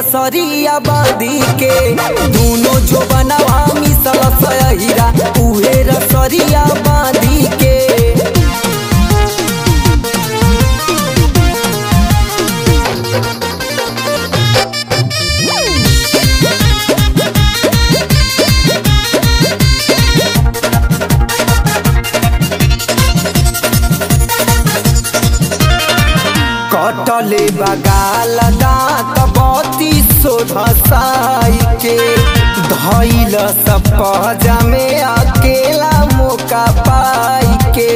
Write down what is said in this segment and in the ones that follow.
रसरिया बांधी के दोनों जो बनवा मिसल सहीरा उहे रसरिया बांधी के कटले बगाल दांत बती सोधसाई के धैल सपजा में अकेला मौका पाई के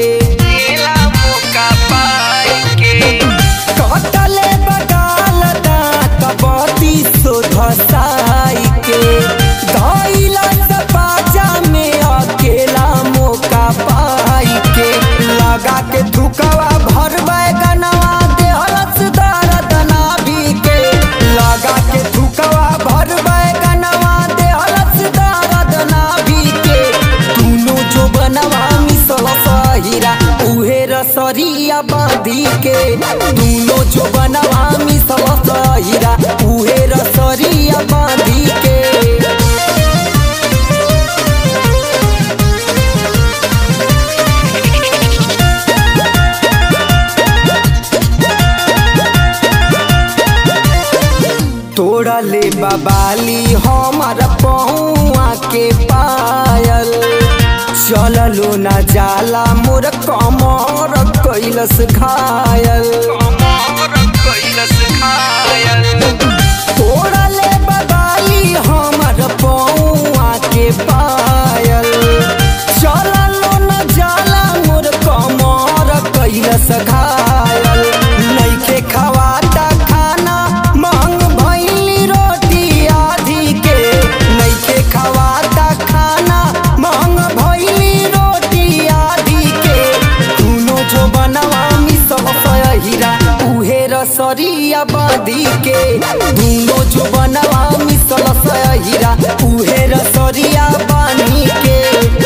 कटले बगाल दांत बती सोधसाई के धैल सपजा में अकेला मौका पाई के लगा के थुकवा भर बैगनवा देहलस दर्द नाभि के लगा के थुकवा भर बैगनवा देहलस दर्द नाभि के दुनो जो बनवा मिसल सहीरा उहे रसरिया बांधी के दुनो जो बनवा मिसल सहीरा उहे रसरिया बांधी के तोड़ा ले बबाली हमार पहुआ के पायल चललो न जाला मोर कमर कैलस घायल तोड़ा ले बबाली हमार पहुआ के पायल चललो न जाला मोर कमर कैलस घायल नइखे खवाता खाना महंग भइली रोटी आधी के नइखे खवाता खाना महंग भइली रोटी आधी के दुनो जो बनवा मिसल सहीरा उहे रसरिया बांधी के दुनो जो बनवा मिसल सहीरा उहे रसरिया बांधी के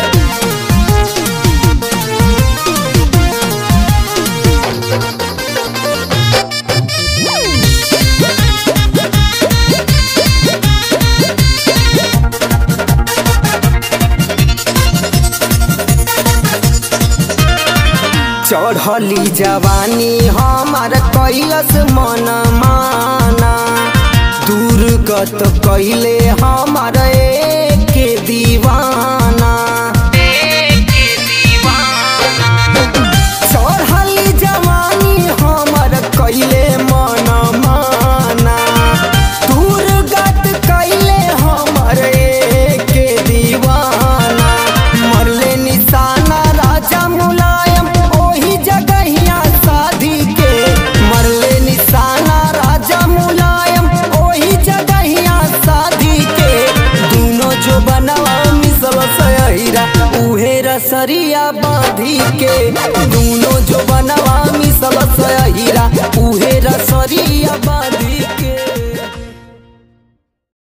चढ़ली जवानी हमार कैलस मन माना दुर्गत कैले हमार के दीवाना